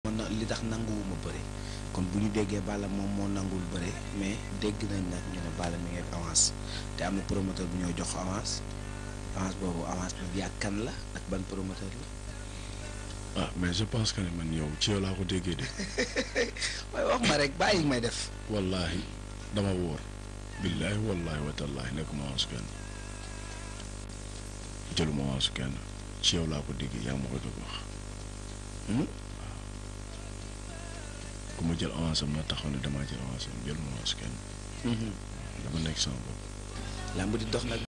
man na li tax nanguwuma bëre kon bu ñu déggee Balla moom moo nanguwul bëre mais dégg nañ nag ñu ne Balla mi ngi ak avance te am na promoteur bu ñoo jox avance avance boobu avance bi yàgg kan la ak ban promoteur la. ah mais je pense que ne man yow ci yow laa ko déggee de waaye wax ma rek bàyyi may def. wallaahi dama wóor billaahi wallaahi watallaahi nekkuma avance kenn jëluma avance kenn ci yow laa ko déggee yaa ma ko doon wax ku ma jël avance am na taxaw ne damaa jël avance am jëluma avance kenn dama nekk sama bopp lamb di dox nag